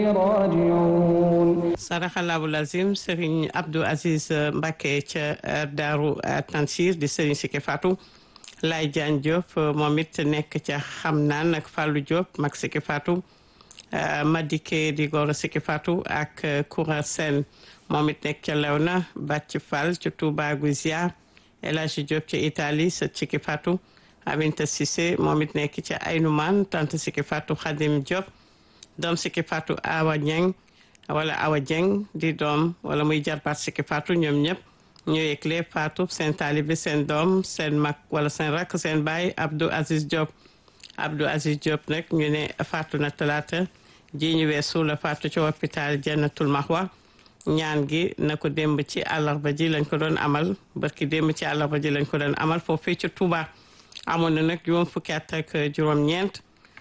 راجعون saraxalaabu lazim Serigne Abdou Aziz Mbacke ca Daaru Tansiir di Serigne Sike Fatou Laye Diagne Diop moom it nekk ca xam naan ak Fallou Diop mag Sike Fatou Madike di Goro Sike Fatou ak Koura Sène moom it nekk ca Lewna Bàcc Fall ca Touba Guizia El Hadji Diop ca Italie sa Sike Fatou Aminta Cissé moom it nekk ca Aynoumane tante Sike Fatou Khadim Diop doom Sike Fatou Awa Niang wala Awa Dieng di doom wala muy jarbaat Sike Fatou ñoom ñëpp ñoo yëgle Fatou seen taalibe seen doom seen mag wala seen rakk seen baay Abdou Aziz Diop Abdou Aziz Diop nag ñu ne Fatou na talaata ji ñu weesu la Fatou ci hôpital Jannatul Mahwa ñaan gi na ko démb ci àllarba ji lañ ko doon amal barki démb ci àllarba ji lañ ko doon amal foofee ci Touba amoon na nag juróom fukki at ak juróom-ñeent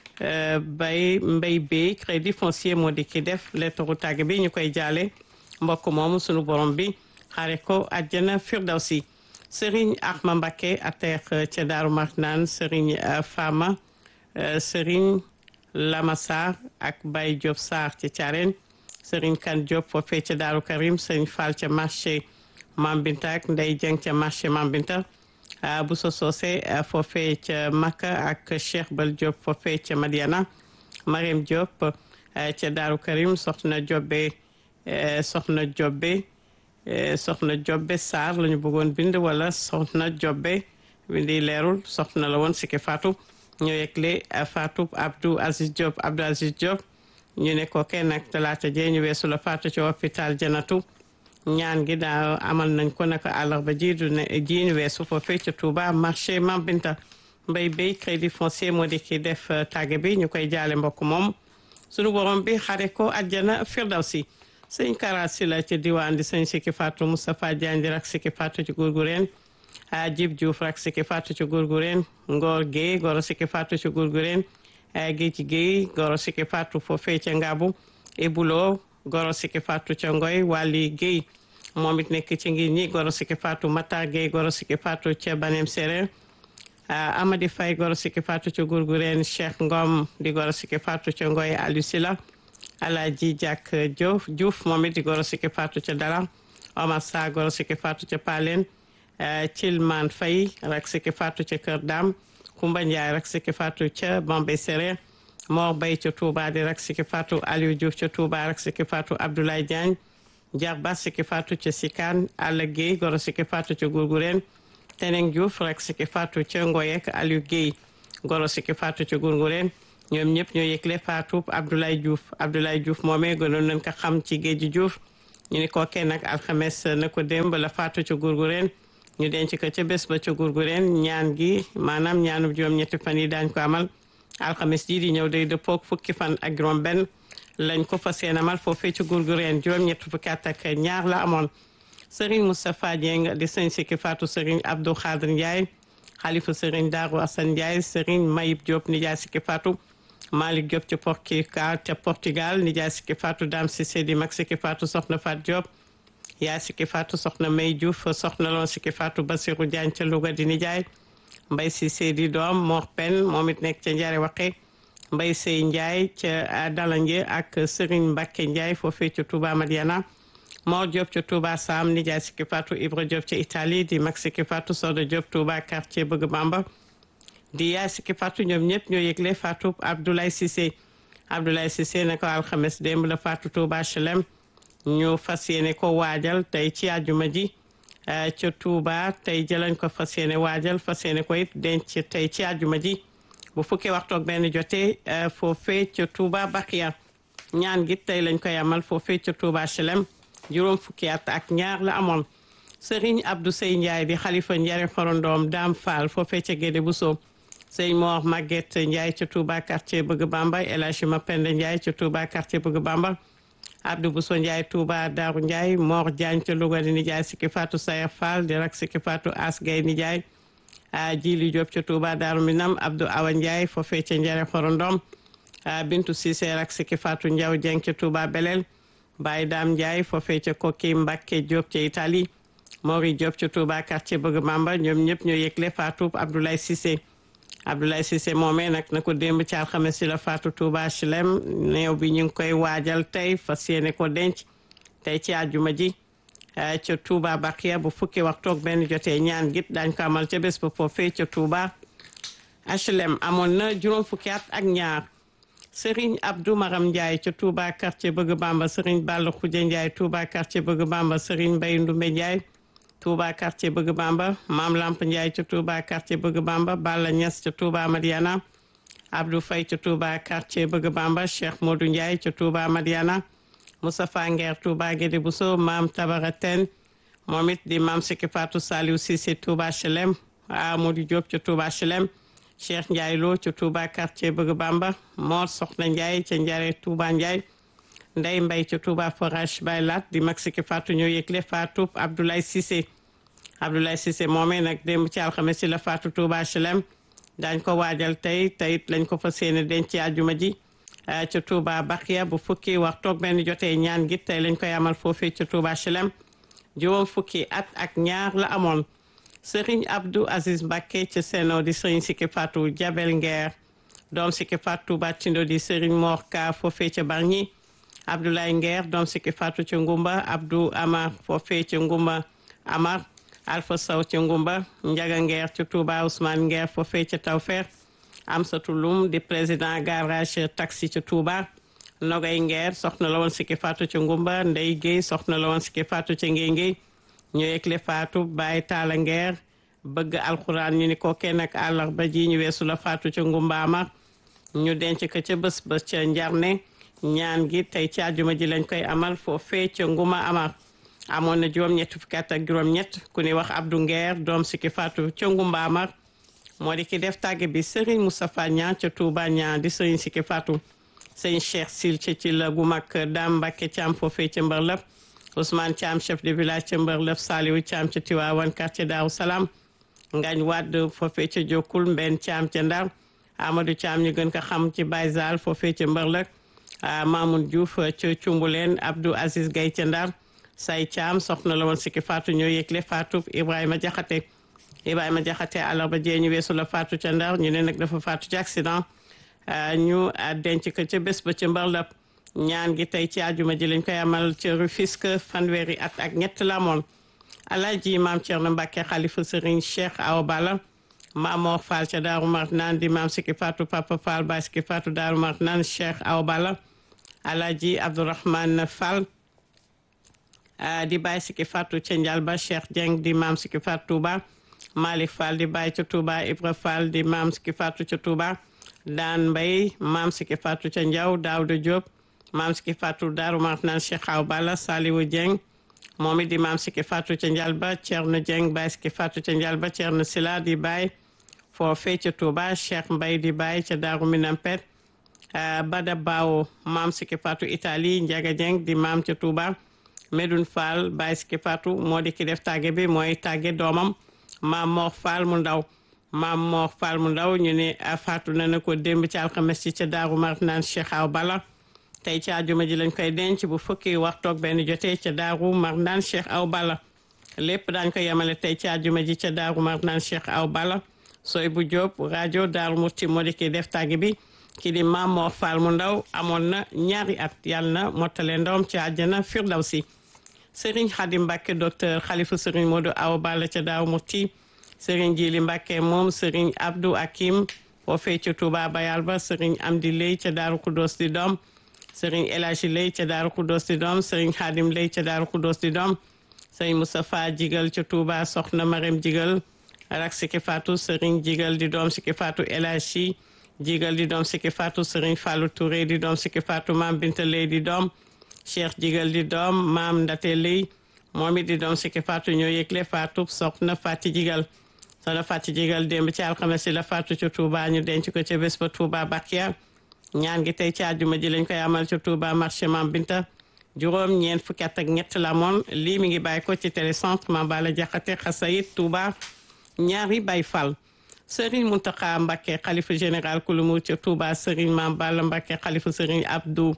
bay mbay bi crédit foncier moo di ki def lettre tàgg bi ñu koy jaale mbokk moomu sunu borom bi xaare ko àjjana firdawsi Serigne Ahma Mbacké ateex ca Daaru Marnaan Serigne Fama Serigne Lama Sarr ak Baye Diop Sarr ci Thiarène Serigne Kane Diop foofee ca Daaru Karim Serigne Fall ca marché Mambinta ak Ndey Dieng ca marché Mambinta bu so soose foofee ca Makka ak Cheikh Bal Diop foofee ca Madiana Mariam Diop ca Daaru Karim soxna Jobbe soxna Jobbe soxna Jobbe Sarr la ñu bëggoon bind wala soxna Jobbe bindi leerul soxna la woon Sike Fatou ñoo yegle Fatou Abdou Aziz Diop Abdou Aziz Diop ñu ne ko kenn ak talaata jee ñu weesu la Fatou ci hôpital Janatu ñaan gi daa amal nañ ko naka àllarba ji du ne ji ñu weesu foofee ca Touba marché Mambinta mbay bay crédit foncier moo di ki def tàgge bi ñu koy jaale mbokk moom sunu borom bi xare ko àjjana firdawsi sëñ Kara Sylla ca diwaan di sëñ Siki Fatou Moustapha Diagne rak Siki Fatou ci Gourgourène Djib Diouf rak Siki Fatou ci Gourgourène Ngor Guèye goro Siki Fatou ci Gourgourène Géej Guèye goro Siki Fatou foofee ca Ngabu Ebulo goro Siki Fatou ca Ngoy Wali Guèye moom it nekk ci ngir ñi goro Siki Fatou Matar Guèye goro Siki Fatou ca Banem Séréer Amady Faye goro Siki Fatou ca Gourgourène Cheikh Ngom di goro Siki Fatou ca Ngoy Aliou Sila Alaji Diak Diouf Diouf moom it di goro Siki Fatou ca Dala Omar Sa goro Siki Fatou ca Palen Cilman Faye rak Siki Fatou ca Kër Dam Kumba Ndiaye rak Siki Fatou ca Bambey Séréer Mor Bay ca Touba di rak Siki Fatou Aliou Diouf ca Touba rak Siki Fatou Abdoulaye Diagne Jarba Siki Fatou ca Sikaan Alla Guèye goro Siki Fatou ca Gourgourène Teneng Diouf rak Siki Fatou ca Ngoyek Aliou Guèye goro Siki Fatou ca Gourgourène ñoom ñëpp ñoo yëgle Fatou Abdoulaye Diouf Abdoulaye Diouf moomee gënoon nañ ko xam ci géeju Diouf ñu ni ko kenn ak alxames na ko démb la Fatou ca Gourgourène ñu denc ko ca bés ba ca Gourgourène ñaan gi maanaam ñaanub juróom-ñetti fan yi daañ ko amal alxames jii di ñëw day dëppook fukki fan ak juróom benn lañ ko fas yéene amal foofee ci Gourgourène juróom-ñetti fukki at ak ñaar la amoon Serigne Moustapha Dieng di sëñ Siki Fatou Serigne Abdou Khadir Ndiaye xalifa Serigne Darou Assane Ndiaye Serigne Mayib Diop nijaay Siki Fatou Malick Diop ca Portugal ca Portugal nijaay Siki Fatou Dame Cissé di mag Siki Fatou soxna Fat Diop yaay Siki Fatou soxna May Diouf soxna loon Siki Fatou Basirou Diagne ca Louga di nijaay Mbay Cissé di doom Mor Pen moom it nekk ca Njare Waxe Mbay Sey Ndiaye ca Dalanje ak Serigne Mbacke Ndiaye foofee ca Touba Madiana Mor Diop ca Touba Sam nijaay Siki Fatou Ibra Diop ca Italie di mag Siki Fatou Soda Diop Touba quartier Bëgg Bamba di yaay Siki Fatou ñoom ñëpp ñoo yëgle Fatou Abdoulaye Cissé Abdoulaye Cissé ne ko alxames démb la Fatou Touba HLM ñu fas yéene ko waajal tey ci àjjuma ji ca Touba tey jëlañ ko fas yéene waajal fas yéene ko it denc tey ci àjjuma ji bu fukkee waxtu ak benn jotee foofee ca Touba Bakiya ñaan gi tey lañ koy amal foofee ca Touba HLM juróom fukki at ak ñaar la amoon Serigne Abdou Sey Ndiaye di xalifa Njare xorondoom Dame Fall foofee ca Gédé Bousso sëñ Mor Maguette Ndiaye ca Touba quartier Bëgg Bamba El Hadji Mapenda Ndiaye ca Touba quartier Bëgg Bamba Abdou Bousso Ndiaye Touba Darou Ndiaye Mor Diagne ca Louga di nijaay Siki Fatou Sayer Fall di rak Siki Fatou As Gay nijaay Jili Diop ca Touba Darou Minam Abdou Awa Ndiaye foofee ca Njare xorondom Bintu Cissé rak Siki Fatou Ndiaw Dieng ca Touba Belel Baye Dame Ndiaye foofee ca Koki Mbacké Diop ca Italie Mori Diop ca Touba quartier Bëgg Bamba ñoom ñëpp ñoo yëgle Fatou Abdoulaye Cissé Abdoulaye Cissé moomee nag na ko démb ci alxames si la faatu Touba HLM néew bi ñu ngi koy waajal tey fas yéene ko denc tey ci àjjuma ji ca Touba Bakia bu fukki waxtu ak benn jotee ñaan git dañ ko amal ca bés ba foofee ca Touba HLM amoon na juróom fukki at ak ñaar Serigne Abdou Maram Ndiaye ca Touba quartier Bëgg Bamba Serigne Balla Khoudia Ndiaye Touba quartier Bëgg Bamba Serigne Mbaye Ndumbe Ndiaye Touba quartier Bëgg Bamba Maam Lamp Ndiaye ca Touba quartier Bëgg Bamba Balla Niass ca Touba Madiana Abdou Faye ca Touba quartier Bëgg Bamba Cheikh Modou Ndiaye ca Touba Madiana Moustapha Nguer Touba Guédé Bousso Maam Tabara Ten moom it di Maam Siki Fatou Saliou Cissé Touba HLM Amadou Diop ca Touba HLM Cheikh Ndiaye Lo ca Touba quartier Bëgg Bamba Mor Soxna Ndiaye ca Njare Touba Ndiaye Ndey Mbay ca Touba Forage Baylat di mag Siki Fatou ñoo yëgle Fatou Abdoulaye Cissé Abdoulaye Cissé moomee nag démb ci alxames si la Fatou Touba HLM daañ ko waajal tey teyit lañ ko fas yéene denc ci àjjuma ji ca Touba Bakia bu fukki wax toog benn jotee ñaan gi tey lañ koy amal foofee ca Touba HLM juróom fukki at ak ñaar la amoon Serigne Abdou Aziz Mbacké ca Seno di Serigne Siki Fatou Jabel Nguer doom Siki Fatou Touba Tindo di Serigne Mor Ka foofee ca Bargny Abdoulaye Nguer doom Siki Fatou ca Ngumba Abdou Amar foofee ca Ngumba Amar Alpha Sow ca Ngumba Njaga Nguer ca Touba Ousmane Nguer foofee ca Tawfeex Amsatou Loum di président garage taxi ca Touba Nogay Nguer soxna la woon Siki Fatou ca Ngumba Ndey Guèye soxna la woon Siki Fatou ca Ngéy Ngéy ñu yëgle Fatou Baye Talla Nguer bëgg alxuraan ñu ni ko kenn ak àllarba ji ñu weesu la Fatou ca Ngumba Amar ñu denc ko ca bés ba ca Njarne ñaan gi tey ci àjjuma ji lañ koy amal foofee ca Nguma Amar amoon na juróom-ñett fukki at ak juróom-ñett ku ni wax Abdou Nguer doom Siki Fatou ca Ngumba Amar moo di ki def tàgge bi Serigne Moustapha Niang ca Touba Niang di Serigne Siki Fatou sëñ Cheikh Sil ca ci la gu mag Dame Mbacke Thiam foofee ca Mbërlëf Ousmane Thiam chef de village ca Mbërlëf Saliou Thiam ca Tiwaawan quartier Daaru Salaam Ngañ Wade foofee ca Jokkul Mbenn Thiam ca Ndar Amadou Thiam ñu gën ko xam ci Baye Zal foofee ca Mbërlëf Mamoun Diouf ca Cumbuleen Abdou Aziz Gaye ca Ndar Say Thiam soxna la woon Siki Fatou ñoo yëgle Fatou Ibrahima Diakhaté Ibrahima Jaxate àllarba jee ñu weesu la faatu ca Ndar ñu ne nag dafa faatu ci accident ñu denc ko ca bés ba ca Mbarlap ñaan gi tey ci àjjuma ji lañ koy amal ca Rufisque fanweeri at ak ñett la amoon alaaji maam Thierno Mbacke xalifa Serigne Cheikh Awa Balla maam Mor Fall ca Daaru Marnaan di maam Siki Fatou Papa Fall Baay Siki Fatou Daaru Marnaan Cheikh Awa Balla alaaji Abdourahmane Fall di Baay Siki Fatou ca Njalba Cheikh Dieng di maam Siki Fatou Touba Malick Fall di Baay ca Touba Ibra Fall di maam Siki Fatou ca Touba Daan Mbay maam Siki Fatou ca Njaw Daouda Diop maam Siki Fatou Daaru Marnaan Cheikh Awa Balla Saliwu Dieng moom it di maam Siki Fatou ca Njalba Thierno Dieng Baay Siki Fatou ca Njalba Thierno Sila di Baay foofee ca Touba Cheikh Mbay di Baay ca Daaru Minampet Bada Bawo maam Siki Fatou Italie Njaga Dieng di maam ca Touba Medoune Fall Baay Siki Fatou moo di ki def tàgge bi mooy tàgge doomam maam Mor Fall mu ndaw maam Mor Fall mu ndaw ñu ne faatu na na ko démb ci alxames ci ca Daaru Marnaan Cheikh Awa Balla tey ci àjjuma ji lañ koy denc bu fukki waxtoog benn jotee ca Daaru Marnaan Cheikh Awa Balla lépp daañ ko yemale tey ci àjjuma ji ca Daaru Marnaan Cheikh Awa Balla sooy bu Jóob rajo Daaru Muti moo di ki def tàgge bi ki di maam Mor Fall mu ndaw amoon na ñaari at yàlla na mottale ndawam ci àjjana Firdawsi Serigne Khadim Mbacke docteur Khalifa Serigne Modou Awa Balla ca Daaru Muti Serigne Jili Mbacke moom Serigne Abdou Akim foofee ca Touba Bayal ba Serigne Amdi Lay ca Daaru Kudos di doom Serigne Elaji Lay ca Daaru Kudos di doom Serigne Khadim Lay ca Daaru Kudos di doom Serigne Moustapha Jigal ca Touba Soxna Marème Jigal rak Siki Fatou Serigne Jigal di doom Siki Fatou Elaji Jigal di doom Siki Fatou Serigne Fallou Touré di doom Siki Fatou Mam Binta Lay di doom cheikh jigal di doom maam ndate lay moom it di doom Siki Fatou ñoo yëgle Fatou soxna Fati jigal soxna Fati jigal démb ci alxames si la Fatou ca Touba ñu denc ko ca bés ba Touba Bakia ñaan gi tey ci àjjuma ji lañ koy amal ca Touba marché Mam Binta juróom ñeent fukki at ak ñett la moon lii mi ngi bàyyi ko ci télécentre Mame Balla Diakhaté Xasayit Touba ñaari Baye Fall Serigne Mountakha Mbacké xalifa général kulumu ca Touba Serigne Mame Balla Mbacké xalifa Serigne Abdou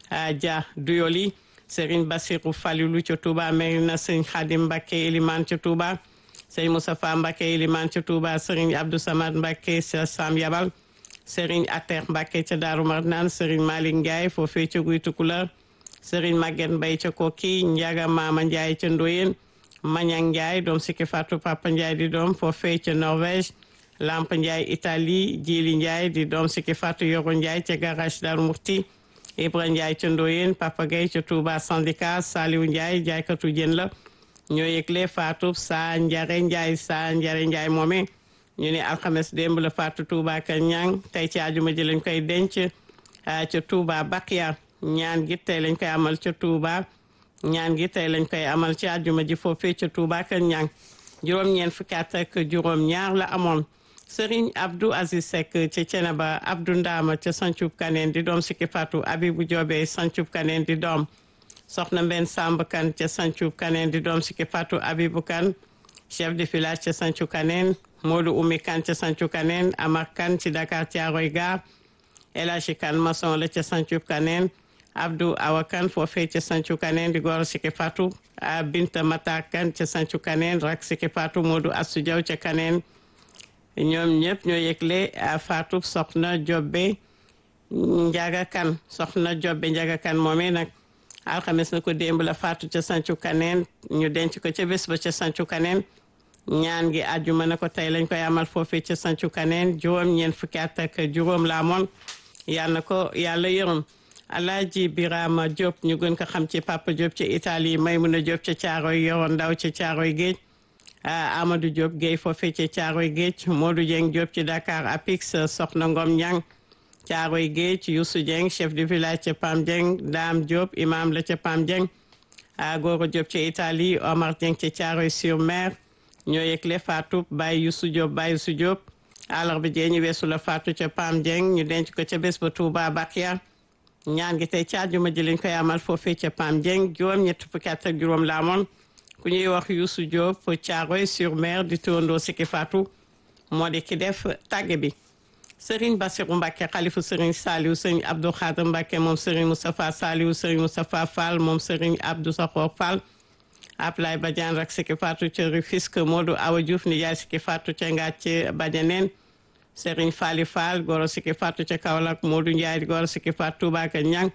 Dia Duyoli Serigne Bassirou Falilou ca Touba Merina Serigne Khadim Mbacké Elimane ca Touba sëriñ Moustapha Mbacke Iliman ca Touba sëriñ Abdou Samad Mbacke ca Sam Yabal sëriñ Atex Mbacke ca Daaru Marnaan sëriñ Malick Ndiaye foofee ca Guy Tukulër sëriñ Maguette Mbaye ca Koki Ndiaga Mama Ndiaye ca Ndoyen Mañang Ndiaye doom sikki Fatou Papa Ndiaye di doom foofee ca Norvège Lamp Ndiaye Italie Jili Ndiaye di doom sikki Fatou Yoro Ndiaye ca garage Daaru Murti Ibra Ndiaye ca Ndoyen Papa Gueye ca Touba syndicat Saliou Ndiaye jaaykatu jën la ñoo yëgle Fatou saa Njare Ndiaye saa Njare Ndiaye moome ñu ne alxames démb la Fatou Touba ka ñang tey ci àjjuma ji lañ koy denc ca Touba Bakia ñaan gi tey lañ koy amal ca Touba ñaan gi tey lañ koy amal ci àjjuma ji foofee ca Touba ka ñang juróom-ñeent fukki at ak juróom-ñaar la amoon Serigne Abdou Aziz Seck ca Ceneba Abdou Ndama ca Sancub Kaneen di doom sikki Fatou Abibou Diobé Sancub Kaneen di doom soxna Mbenn Samb Kan ca Sancub Kaneen di doom sikki Fatou Abibou Kan chef de village ca Sancub Kaneen Modou Oumy Kan ca Sancub Kaneen Amar Kan ci Dakar Thiaroye Gare El Hadji Kan maçon la ca Sancub Kaneen Abdou Awa Kan foofee ca Sancub Kaneen di goro sikki Fatou Binta Matar Kan ca Sancub Kaneen rak sikki Fatou Modou Assou Diaw ca Kaneen ñoom ñëpp ñoo yëgle Fatou soxna Jobbe Njaga Kan soxna Jobbe Njaga Kan moomee nag alxames na ko démb la Fatou ca Sancu Kaneen ñu denc ko ca bés ba ca Sancu Kaneen ñaan gi àjjuma na ko tey lañ koy amal foofee ca Sancu Kaneen juróom ñeent fukki at ak juróom la amoon yal na ko yàlla yërëm Alaaji Birama Diop ñu gën ko xam ci Papa Diop ca Italie Maymuna Diop ca Caaroy yoroon ndaw ca Caaroy Géej Amadou Diop Guèye foofee ca Caaroy Géej Modou Dieng Diop ci Dakar Apix Soxna Ngom Ñang Caaroy Géej Youssou Dieng chef de village ca Pam Dieng Dame Diop imam la ca Pam Dieng Goro Diop ca Italie Omar Dieng ca Caaroy sur Mer ñoo yëgle Fatou Baye Youssou Diop Baye Youssou Diop àllarba jee ñu weesu la Fatou ca Pam Dieng ñu denc ko ca bés ba Touba Bakia ñaan gi tey ca àjjuma ji lañ koy amal foofee ca Pam Dieng juróom ñett fukki at ak juróom la amoon ku ñuy wax Youssou Diop Caaroy sur Mer di turandoo sikki Fatou moo di ki def tàgge bi Serigne Bassirou Mbacke xalifu Serigne Saliou Serigne Abdou Khader Mbacke moom Serigne Moustapha Saliou Serigne Moustapha Fall moom Serigne Abdou Sakor Fall Ablaye Badiane rak sikki Fatou ca Rufisque Modou Awa Diouf nijaay sikki Fatou ca Ngathie Badianeen Serigne Fali Fall goro sikki Fatou ca Kaolack Modou Ndiaye goro sikki Fatou Touba ka Ñang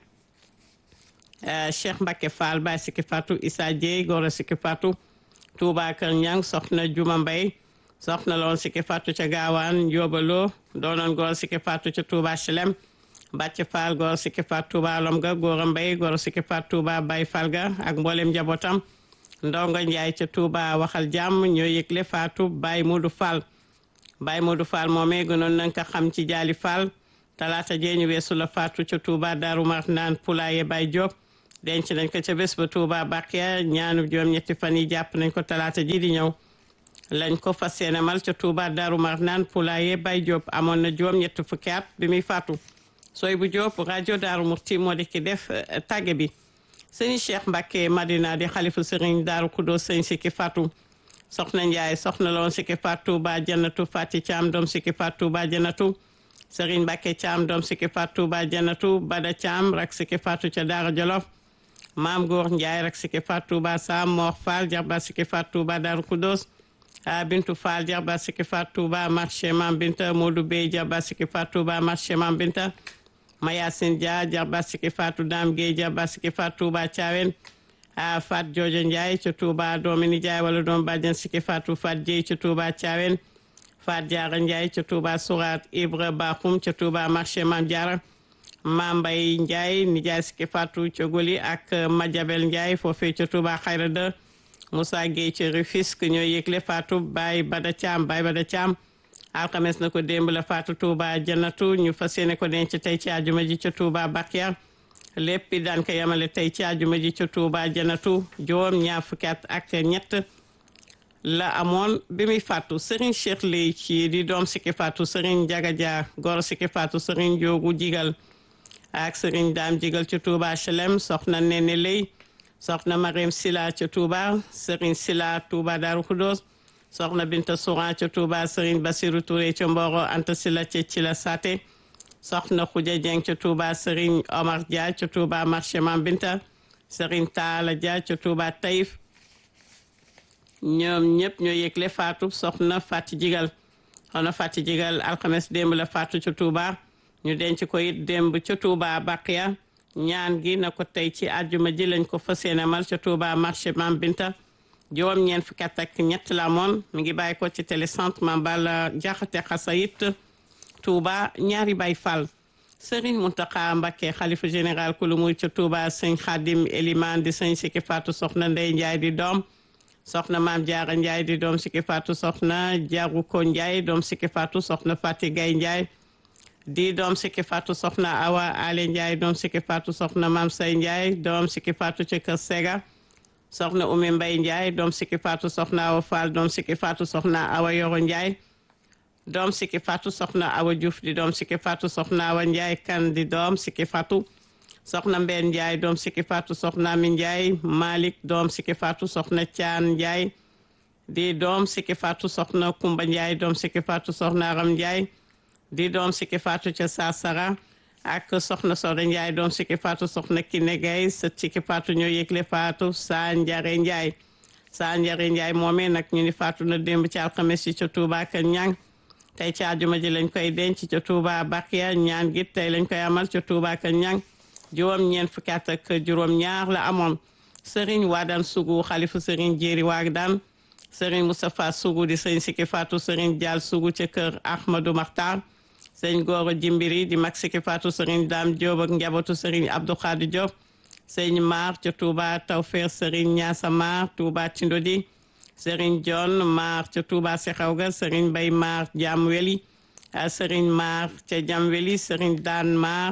Cheikh Mbacke Fall Baye sikki Fatou Issa Dieye goro sikki Fatou Touba Kër Ñang soxna Juma Mbay soxna loon sikki Fatou ca Gaawaan Njóobaloo doonoon góor sikki Fatou ca Touba Chelem Bàcc Fall góor sikki Fatou Touba Lom ga Góora Mbay góor sikki Fatou Touba Bay Fall ga ak mboolem njabootam Ndongo Njaay ca Touba waxal jàmm ñoo yëgle Fatou Baye Modou Fall Baye Modou Fall moomee gënoon nañ ko xam ci Jaali Fall talaata jee ñu weesu la Fatou ca Touba Daaru Marnaan Poulaye Baye Diop denc nañ ko ca bés ba Touba Bakia ñaanu juróom ñetti fan yi jàpp nañ ko talaata ji di ñëw lañ ko fas yéene mal ca Touba Darou Marnaan Poulaye Baye Diop amoon na juróom ñetti fukki at bi muy faatu sooy bu Diop rajo Darou Murti moo di ki def tàgge bi sëñ Cheikh Mbacke Madina di xalifu sëriñ Darou Kudo sëñ Sikki Fatou soxna Ndiaye soxna loon Sikki Fatou ba Jannatu Fati Thiam doom Sikki Fatou ba Jannatu sëriñ Mbacke Thiam doom Sikki Fatou ba Jannatu Bada Thiam rak Sikki Fatou ca Daara Jolof maam Góor Ndiaye rak Sikki Fatou ba Sam Mor Fall jarba Sikki Fatou ba Darou Kudos a Bintu Fall jarba Sikki Fatou ba marché Mam Binta Modou Bey jarba Sikki Fatou ba marché Mam Binta Mayasin Dia jarba Sikki Fatou Dame Gueye jarba Sikki Fatou ba Thiawen a Fat Jojo Ndiaye ca Touba doomi nijaay wala doom bàjjen Sikki Fatou Fat Dieye ca Touba Thiawen Fat Diarra Ndiaye ca Touba Sourat Ibra Bakhoum ca Touba marché Mam Diarra Mam Mbay Ndiaye nijaay Sikki Fatou ca Goli ak Madiabel Ndiaye foofee ca Touba Xayra 2 Moussa Gueye ca Rufisque ñoo yëgle Fatou Baye Bada Thiam Baye Bada Thiam alxames na ko démb la Fatou Touba Jannatu ñu fas yéene ko denc tey ci àjjuma ji ca Touba Bakia lépp daan ko yemale tey ci àjjuma ji ca Touba Jannatu juróom ñaar fukki at ak ñett la amoon bi muy Fatou Serigne Cheikh Lay ci di doom Sikki Fatou Serigne Jaga Dia goro Sikki Fatou Serigne Joogu Jigal ak Serigne Daam Jigal ca Touba HLM soxna Nene Lay soxna Mariam Sila ca Touba Serigne Sila Touba Darou Khoudoss soxna Binta Souran ca Touba Serigne Bassirou Touré ca Mboro Anta Sila ca Cila Saté soxna Khoudia Dieng ca Touba Serigne Omar Dia ca Touba marché Mam Binta Serigne Talla Dia ca Touba Taïf ñoom ñëpp ñoo yëgle faatu soxna Fati Jigal soxna Fati Jigal alxames démb la faatu ca Touba ñu denc ko it démb ca Touba Baqiya ñaan gi na ko tey ci àjjuma ji lañ ko fas yéene mal ca Touba marché Mam Binta juróom ñeent fukki at ak ñett la moon mi ngi bàyyi ko ci télécentre Mame Balla Jaxate Xasayit Touba ñaari Baay Fall Serigne Mountakha Mbacké xalifa général ku lu muy ca Touba sëñ Khadim Eliman di sëñ Siki Fatou soxna Ndey Njaay di doom soxna Maam Jaara Njaay di doom Siki Fatou soxna Jaru Ko Njaay doom Siki Fatou soxna Fati Gay Njaay di doom Siki Fatou soxna Awa Ale Njaay doom Siki Fatou soxna Maam Say Njaay doom Siki Fatou ci kër Sega soxna Umi Mbay Njaay doom Siki Fatou soxna Awa Fall doom Siki Fatou soxna Awa Yoro Njaay doom Siki Fatou soxna Awa Diouf di doom Siki Fatou soxna Awa Njaay kan di doom Siki Fatou soxna Mbeen Njaay doom Siki Fatou soxna Ami Njaay Malik doom Siki Fatou soxna Caan Njaay di doom Siki Fatou soxna Kumba Njaay doom Siki Fatou soxna Aram Njaay di doom Siki Fatou ca Saasara ak soxna Soda Njaay doom Siki Fatou soxna Kine Gay sët Siki Fatou ñoo yëgle Fatou Saa Njare Njaay Saa Njare Njaay moomee nag ñu ni Fatou na démb ci alxames yi ca Touba ak Ñang tey ci àjjuma ji lañ koy denc ca Touba Bakiya ñaan gi tey lañ koy amal ca Touba ak Ñang juróom ñeent fukki at ak juróom ñaar la amoon Serigne Wadane Sougou xalifu Serigne Jéeri Wadane Serigne Moustapha Sougou di sëñ Siki Fatou Serigne Dial Sougou ca kër Ahmadou Makhtar sëñ Goro Jimbiri di mag Siki Fatou Serigne Dame Diop ak njabootu Serigne Abdou Khadi Diop sëñ Mar ca Touba Tawfeex Serigne Niassa Mar Touba Tindodi Serigne John Mar ca Touba Sekhawga Serigne Bay Mar Jam Weli Serigne Mar ca Jam Weli Serigne Dan Mar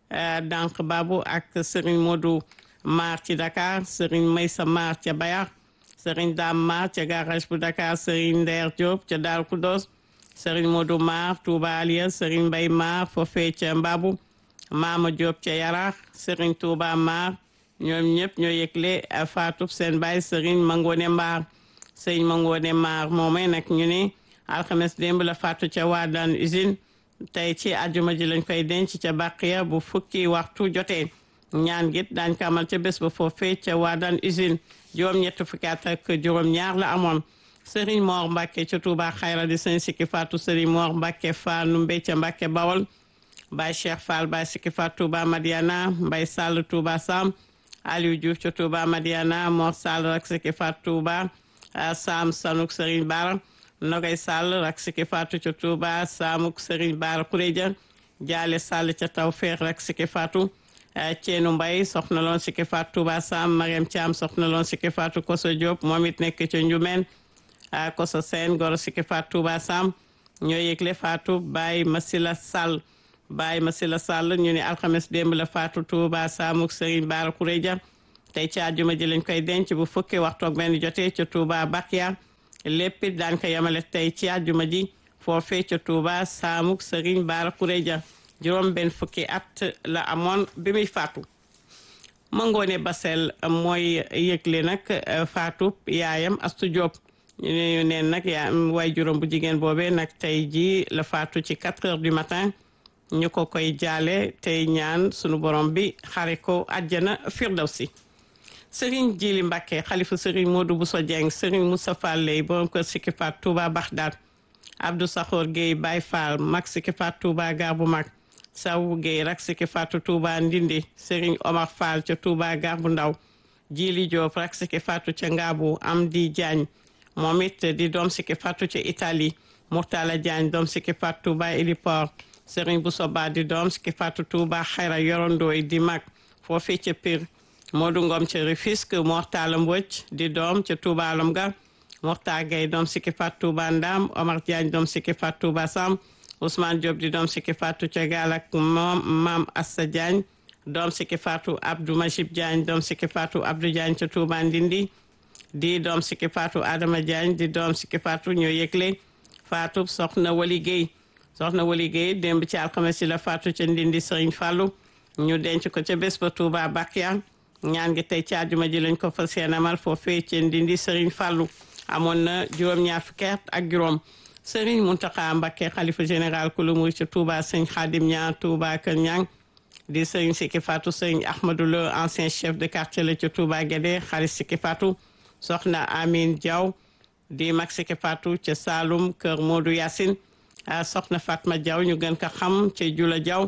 Dank Babu ak Serigne Modou Mar ci Dakar Serigne Maysa Mar ca Bayar Serigne Dam Mar ca garage bu Dakar Serigne Nder Diop ca Dar Kudos Serigne Modou Mar Touba Aliya Serigne Bay Mar foofee ca Mbabu Mama Diop ca Yarax Serigne Touba Mar ñoom ñëpp ñoo yëgle faatu seen baay Serigne Mangone Mbar Serigne Mangone Mbar moomee nag ñu ne alxames démb la faatu ca Wadane usine tey ci àjjuma ji lañ koy denc ca Baqiya bu fukki waxtu jotee ñaan git daañ ko amal ca bés ba foofee ca Wadane usine juróom-ñett fukki at ak juróom-ñaar la amoon Serigne Mor Mbacke ca Touba Xayra di sëñ Siki Fatou Serigne Mor Mbacke Fall Numbe ca Mbacke Bawol Baye Cheikh Fall Baye Siki Fatou Touba Madiana Mbaye Sall Touba Sam Aliou Diouf ca Touba Madiana Mor Sall rak Siki Fatou Touba Sam Sanuk Serigne Bara Nogay Sall rak Siki Fatou ca Touba Samuk Serigne Bara Kuréja Jaale Sall ca Tawfeex rak Siki Fatou Ceenu Mbay soxna loon Siki Fatou Touba Sam Mariam Thiam soxna loon Siki Fatou Koso Diop moom it nekk ca Njumeen Koso Seen goro Siki Fatou Touba Sam ñoo yëgle Fatou Baye Masila Sall Baye Masila Sall ñu ne alxames démb la Fatou Touba Samuk Serigne Bara Kuréja tey ci àjjuma ji lañ koy denc bu fukki waxtu ak benn jotee ca Touba Bakiya lépp it daan ko yemale tey ci àjjuma ji foofee ca Touba Samuk Serigne Bara Kuréja juróom benn fukki at la amoon bi muy faatu Mangoone Basel mooy yëgle nag faatu yaayam Astu Diop ñu ne neen nag yaa waay juróom bu jigéen boobee nag tey ji la faatu ci 4 heures du matin ñu ko koy jaale tey ñaan sunu borom bi xare ko àjjana firdawsi Serigne Jili Mbacke xalifa Serigne Modou Bousso Dieng Serigne Moustapha Lay borom kër Siki Faat Touba Baxdaad Abdou Saxoor Guèye Baye Fall mag Siki Faat Touba gar bu mag Sawu Guèye rak Siki Faatu Touba Ndindi Serigne Omar Fall ca Touba gar bu ndaw Jili Diop rak Siki Faatu ca Ngaabu Amdi Diagne moom it di doom Siki Faatu ca Italie Murtala Diagne doom Siki Faat Touba Iliport Serigne Bousso Ba di doom Siki Faatu Touba Xayra yorondooy di mag foofee ca Pire Modou Ngom ca Rufisque Mortala Mbodj di doom ca Touba Alom ga Morta Gay doom Siki Faat Touba Ndam Omar Diagne doom Siki Faat Touba Sam Ousmane Diop di doom Siki Faatu ca gaal ak moom Maam Assa Diagne doom Siki Faatu Abdou Majib Diagne doom Siki Faatu Abdou Diagne ca Touba Ndindi di doom Siki Faatu Adama Diagne di doom Siki Faatu ñoo yëgle Faatu soxna Wali Guèye soxna Wali Guèye démb ci alxames yi la Faatu ca Ndindi Serigne Fallou ñu denc ko ca bés ba Touba Bakiya ñaan gi tey ci àjjuma ji lañ ko fas yéene amal foofee ca Ndindi Serigne Fallou amoon na juróom-ñaar fukki at ak juróom Serigne Mountakha Mbacké xalifa général ku lu muy ca Touba sëñ Khadim Niang Touba Kër Niang di sëñ Siki Fatou sëñ Ahmadou Lo ancien chef de quartier la ca Touba Guédé xarit Siki Fatou soxna Amine Diaw di mag Siki Fatou ca Saloum kër Modou Yacine soxna Fatma Diaw ñu gën ko xam ca Jula Diaw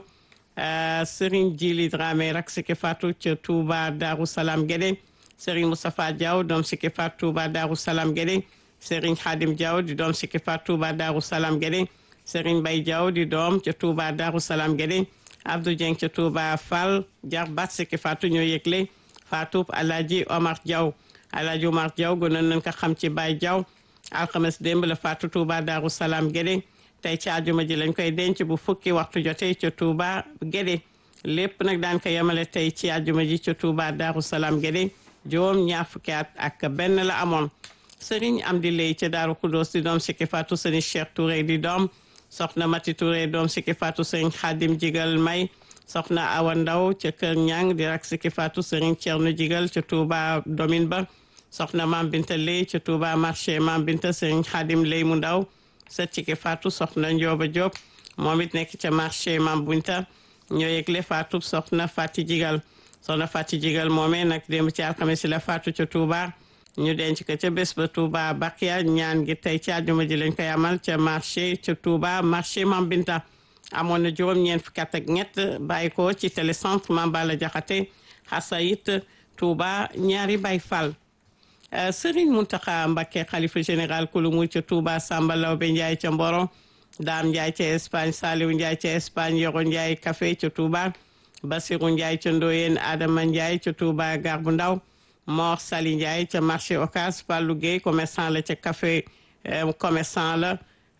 Serigne Djili Dramé rak Siki Fatou ca Touba Darou Salam Guédé Serigne Moustapha Diaw doom Siki Fatou Touba Darou Salam Guédé Serigne Khadim Diaw di doom Siki Fatou Touba Darou Salam Guédé Serigne Bay Diaw di doom ca Touba Darou Salam Guédé Abdou Dieng ca Touba Fall jar bat Siki Fatou ñoo yëgle Fatou Alaaji Omar Diaw Alaaji Omar Diaw gënoon nañ ko xam ci Bay Diaw alxames démb la Fatou Touba Darou Salam Guédé tey ci àjjuma ji lañ koy denc bu fukki waxtu jotee ca Touba Guédé lépp nag daan ko yemale tey ci àjjuma ji ca Touba Darou Salam Guédé juróom ñaar fukki at ak benn la amoon Serigne Amdi Lay ca Daaru Kudos di doom Siki Fatou Serigne Cheikh Touré di doom soxna Mati Touré doom Siki Fatou Serigne Khadim Jigal May soxna Awa Ndaw ca Kër Ñang di rak Siki Fatou Serigne Thierno Jigal ca Touba Domine ba soxna Mam Binta Lay ca Touba marché Mam Binta Serigne Khadim Lay mu ndaw sët Siki Fatou soxna Ndioba Diop moom it nekk ca marché Mam Binta ñoo yëgle Fatou soxna Fati Jigal soxna Fati Jigal moomee nag démb ci alxames la Fatou ca Touba ñu denc ko ca bés ba Touba Bakia ñaan gi tey ci àjjuma ji lañ koy amal ca marché ca Touba marché Mam Binta amoon na juróom-ñeent fukki at ak ñett bàyyi ko ci télécentre Mame Balla Diakhaté Xasayit Touba ñaari Baay Fall Serigne Mountakha Mbacké xalifa général kulumu ca Touba Samba Lawbe Ndiaye ca Mboro Dame Ndiaye ca Espagne Saliou Ndiaye ca Espagne Yoro Ndiaye café ca Touba Basirou Ndiaye ca Ndoyen Adama Ndiaye ca Touba Gare bu Ndaw Mor Sali Ndiaye ca marché Ocass Fallou Gueye commerçant la ca café commerçant la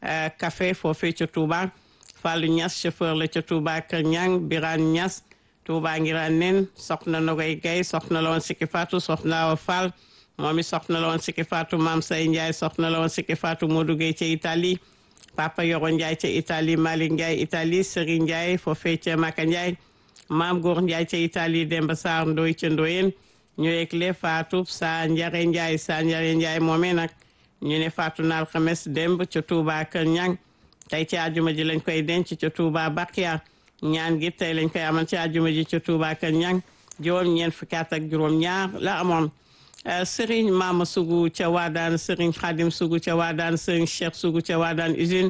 café foofee ca Touba Fallou Niass chauffeur la ca Touba Kër Ñang Birane Niass Touba Ngirane nen soxna Nogoy Gaye soxna la woon Siki Fatou soxna Awa Fall moom it soxna la woon Siki Fatou Mam Say Ndiaye soxna la woon Siki Fatou Modou Gueye ca Italie Papa Yoro Ndiaye ca Italie Malick Ndiaye Italie Serigne Ndiaye foofee ca Maka Ndiaye Maam Góor Ndiaye ca Italie Demba Sarr Ndoy ca Ndoyen ñu yegle Fatou Sa Njare Ndiaye Sa Njare Ndiaye moomee nag ñu ne Fatou na alxames démb ca Touba Kër Ñang tey ci àjjuma ji lañ koy denc ca Touba Bakia ñaan gi tey lañ koy amal ci àjjuma ji ca Touba Kër Ñang juróom ñeent fukki at ak juróom ñaar la amoon Serigne Mama Sougou ca Waadaan Serigne Khadim Sougou ca Waadaan Serigne Cheikh Sougou ca Waadaan usine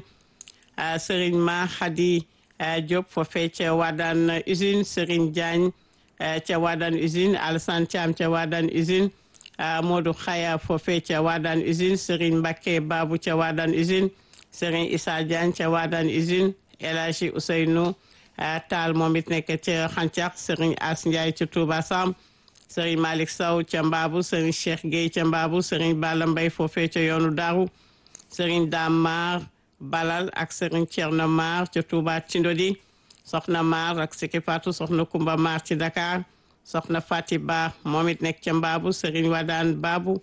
Serigne Ma Khadi Diop foofee ca Waadaan usine Serigne Diagne ca Waadaan usine Alassane Thiam ca Waadaan usine Modou Khaya foofee ca Waadaan usine Serigne Mbacké Babou ca Waadaan usine Serigne Issa Diagne ca Waadaan usine El Hadji Ousseynou Tall moom it nekk ca Xancaq Serigne As Ndiaye ca Touba Sam Serigne Malick Sow ca Mbaabu Serigne Cheikh Gueye ca Mbaabu Serigne Balla Mbaye foofee ca yoonu Daaru Serigne Dame Mar Balal ak Serigne Thierno Mar ca Touba Tindodi soxna Mar ak Siki Fatou soxna Kumba Mar ci Dakar soxna Fati Ba moom it nekk ca Mbaabu Serigne Wadaan Babu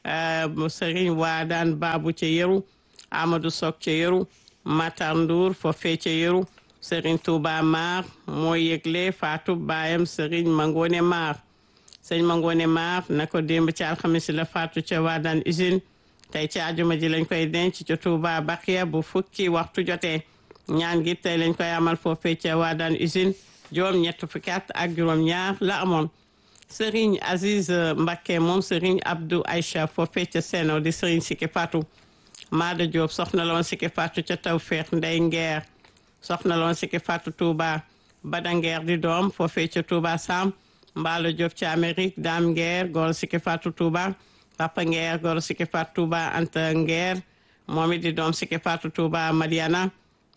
Serigne Wadaan Babu ca Yeru Amadou Sok ca Yeru Matar Ndour foofee ca Yeru Serigne Touba Mar mooy yëgle Fatou baayam Serigne Mangone Mar sëñ Mangone Maar na ko démb ci alxamis la faatu ca Waadaan usine tey ci àjjuma ji lañ koy denc ca Touba Bakia bu fukki waxtu jotee ñaan gi tey lañ koy amal foofee ca Waadaan usine juróom ñett fukki at ak juróom ñaar la amoon Serigne Aziz Mbacké moom Serigne Abdou Aïcha foofee ca Seno di Serigne Siki Fatou Maada Diop soxna loon Siki Fatou ca Tawfeex Ndey Ngeer soxna loon Siki Fatou Touba Bada Ngeer di doom foofee ca Touba Sam Mbaalo Diop ci Amérique Dame Nguer goro Siki Fatou Touba Papa Nguer goro Siki Fatou Touba Anta Nguer moom it di doom Siki Fatou Touba Madiana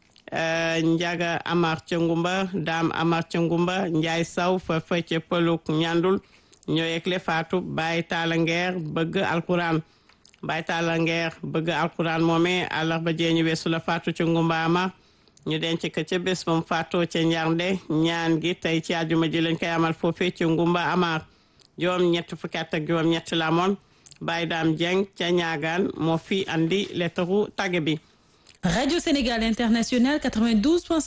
Njaga Amar ca Ngumba Dame Amar ca Ngumba Njaay Saw fa fa ca Pëluk Ñandul ñoo yegle Fatou Baye Talla Nguer bëgg alquran Baye Talla Nguer bëgg alquran moomee àllarba jeeñu weesu la Fatou ca Ngumba Amar ñu denc ko ca bés moom faatoo ca njarnde ñaan gi tey ci àjjuma ji lañ koy amal foofee ci ngumba amaar juróom ñett fukki at ak juróom ñett la moon Baye Dame Dieng ca ñaagaan moo fi andi lettaru tagge bi Radio Sénégal International 92.